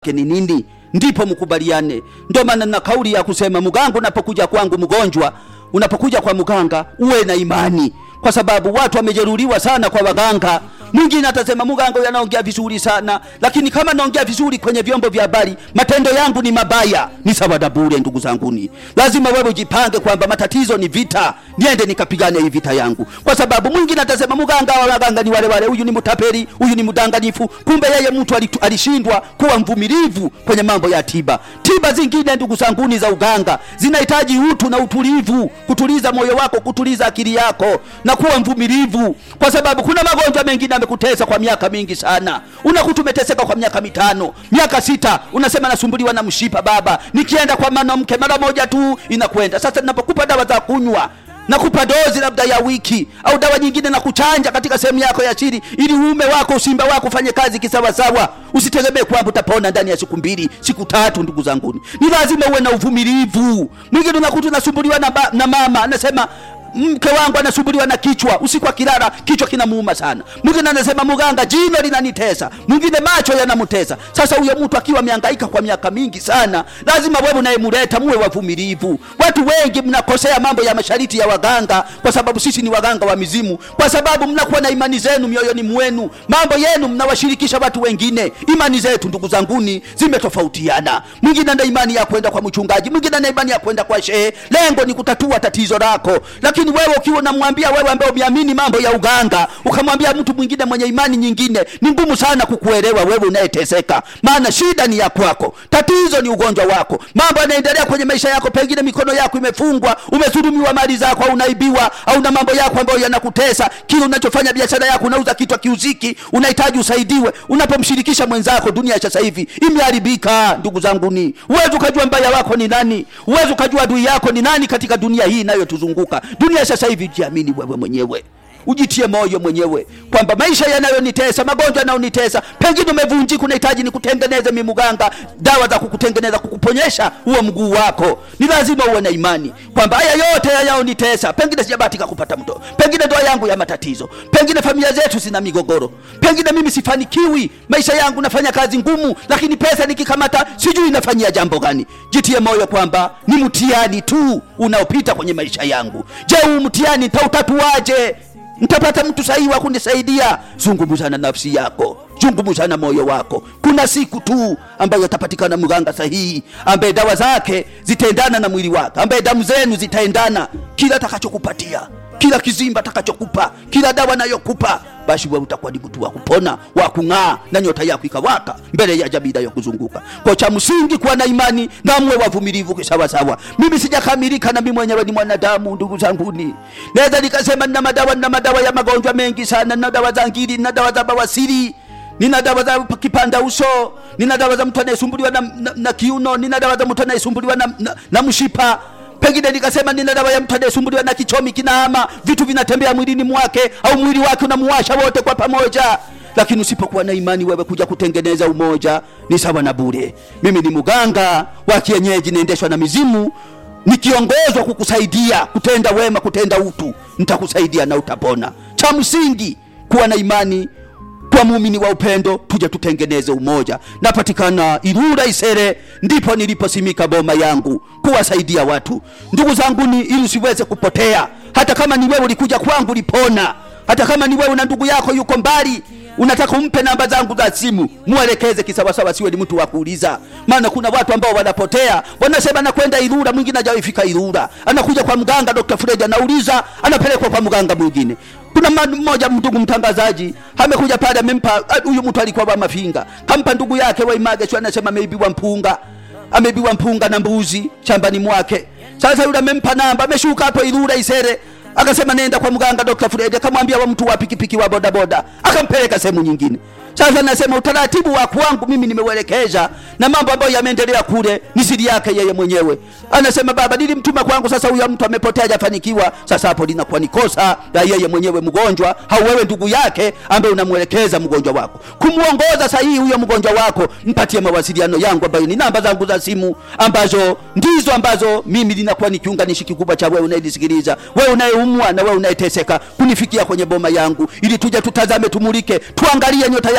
ni nini, ndipo mkubaliane. Ndio maana na kauli ya kusema mganga, unapokuja kwangu mgonjwa, unapokuja kwa mganga uwe na imani, kwa sababu watu wamejeruhiwa sana kwa waganga. Mwingine atasema mganga huyu anaongea vizuri sana, lakini kama naongea vizuri kwenye vyombo vya habari, matendo yangu ni mabaya, ni sawa na bure. Ndugu zanguni, lazima wewe ujipange kwamba matatizo ni vita, niende nikapigane hii vita yangu, kwa sababu mwingine atasema mganga wa waganga ni wale wale, huyu ni mtapeli, huyu ni mdanganyifu. Kumbe yeye mtu alitu- alishindwa kuwa mvumilivu kwenye mambo ya tiba. Tiba zingine ndugu zanguni za uganga zinahitaji utu na utulivu, kutuliza moyo wako, kutuliza akili yako na kuwa mvumilivu, kwa sababu kuna magonjwa mengine amekutesa kwa miaka mingi sana. Unakuta umeteseka kwa miaka mitano, miaka sita, unasema nasumbuliwa na mshipa baba, nikienda kwa mwanamke mara moja tu inakwenda. Sasa ninapokupa dawa za kunywa nakupa dozi labda ya wiki au dawa nyingine na kuchanja katika sehemu yako ya siri, ili uume wako usimba wako ufanye kazi kisawasawa. Usitegemee kwamba utapona ndani ya siku mbili siku tatu. Ndugu zanguni, ni lazima uwe na uvumilivu. Mwingine unakuta unasumbuliwa na, ba- na mama anasema mke wangu anasumbuliwa na kichwa, usiku akilala kichwa kinamuuma sana. Mwingine anasema mganga, jino linanitesa, mwingine macho yanamtesa. Sasa huyo mtu akiwa amehangaika kwa miaka mingi sana, lazima wewe unayemleta muwe wavumilivu. Watu wengi mnakosea mambo ya mashariti ya waganga, kwa sababu sisi ni waganga wa mizimu, kwa sababu mnakuwa na imani zenu mioyoni mwenu, mambo yenu mnawashirikisha watu wengine. Imani zetu ndugu zanguni zimetofautiana. Mwingine ana imani ya kwenda kwa mchungaji, mwingine ana imani ya kwenda kwa shehe. Lengo ni kutatua tatizo lako, lakini wewe ukiwa unamwambia wewe ambaye umeamini mambo ya uganga, ukamwambia mtu mwingine mwenye imani nyingine, ni ngumu sana kukuelewa wewe unayeteseka, maana shida ni ya kwako, tatizo ni ugonjwa wako, mambo yanaendelea kwenye maisha yako, pengine mikono yako imefungwa, umedhulumiwa mali zako, au unaibiwa, au na mambo yako ambayo yanakutesa. Kile unachofanya biashara yako, unauza kitu kiuziki, unahitaji usaidiwe. Unapomshirikisha mwenzako, dunia sasa hivi imeharibika. Ndugu zanguni, uwezi ukajua mbaya wako ni nani, uwezi ukajua adui yako ni nani katika dunia hii inayotuzunguka. Dunia sasa hivi, jiamini wewe mwenyewe ujitie moyo mwenyewe kwamba maisha yanayonitesa, magonjwa yanayonitesa, pengine umevunjika, unahitaji nikutengeneze mimi mganga, dawa za kukutengeneza, kukuponyesha huo mguu wako. Ni lazima uwe na imani kwamba haya yote yanayonitesa, pengine sijabahatika kupata mtoto, pengine ndoa yangu ya matatizo, pengine familia zetu zina migogoro, pengine mimi sifanikiwi, maisha yangu nafanya kazi ngumu, lakini pesa nikikamata sijui nafanyia jambo gani. Jitie moyo kwamba ni mtihani tu unaopita kwenye maisha yangu. Je, huu mtihani nitautatuaje? Nitapata mtu sahihi wa kunisaidia? Zungumza na nafsi yako, zungumza na moyo wako. Kuna siku tu ambayo atapatikana mganga sahihi, ambaye dawa zake zitaendana na mwili wake, ambaye damu zenu zitaendana. Kila atakachokupatia, kila kizimba atakachokupa, kila dawa nayokupa, basi wewe utakuwa ni mtu wa kupona, wa kung'aa, na nyota yako ikawaka mbele ya jamii inayokuzunguka. Kwa cha msingi kuwa na imani na mwe wavumilivu kisawasawa. Mimi sijakamilika na mimi mwenyewe ni mwanadamu, ndugu zanguni. Naweza nikasema nina madawa, nina madawa ya magonjwa mengi sana, nina dawa za ngiri, nina dawa za bawasiri nina dawa za kipanda uso, nina dawa za mtu anayesumbuliwa na, na, na kiuno, nina dawa za mtu anayesumbuliwa na, na, na mshipa pengine nikasema nina dawa ya mtu anayesumbuliwa na kichomi kinahama, vitu vinatembea mwilini mwake, au mwili wake unamuwasha wote kwa pamoja. Lakini usipokuwa na imani, wewe kuja kutengeneza umoja ni sawa na bure. Mimi ni mganga wa kienyeji, naendeshwa na mizimu, nikiongozwa kukusaidia kutenda wema, kutenda utu, nitakusaidia na utapona. Cha msingi kuwa na imani kwa muumini wa upendo, tuje tutengeneze umoja. Napatikana Ilula Isere, ndipo niliposimika boma yangu kuwasaidia watu. Ndugu zangu, ni ili usiweze kupotea. Hata kama ni wewe ulikuja kwangu ulipona, hata kama ni wewe na ndugu yako yuko mbali unataka umpe namba zangu za simu, muelekeze kisawasawa, siwe ni mtu wa kuuliza. Maana kuna watu ambao wanapotea, wanasema nakwenda Ilula, mwingine hajawaifika Ilula, anakuja kwa mganga Dr. Fred, anauliza, anapelekwa kwa mganga mwingine. Kuna mmoja ndugu mtangazaji amekuja pale, amempa huyu mtu alikuwa wa Mafinga, kampa ndugu yake wa Image, sio anasema ameibiwa mpunga, ameibiwa mpunga na mbuzi shambani mwake. Sasa yule amempa namba, ameshuka hapo Ilula Isere akasema nenda kwa mganga Dr. Fred, akamwambia wa mtu wa pikipiki wa bodaboda, akampeleka sehemu nyingine. Sasa nasema utaratibu wa kwangu mimi nimeuelekeza, na mambo ambayo yameendelea kule ni siri yake yeye mwenyewe. Anasema baba, nilimtuma kwangu, sasa huyo mtu amepotea, hajafanikiwa. Sasa hapo linakuwa ni kosa la yeye mwenyewe mgonjwa, au wewe ndugu yake ambaye unamwelekeza mgonjwa wako kumuongoza sahihi huyo mgonjwa wako. Mpatie mawasiliano yangu ambayo ni namba zangu za simu, ambazo ndizo ambazo mimi linakuwa ni kiunganishi kikubwa cha wewe unayenisikiliza, wewe unayeumwa na wewe unayeteseka, kunifikia kwenye boma yangu, ili tuje tutazame, tumulike, tuangalie nyota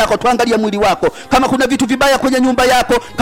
yako tuangalie mwili wako kama kuna vitu vibaya kwenye nyumba yako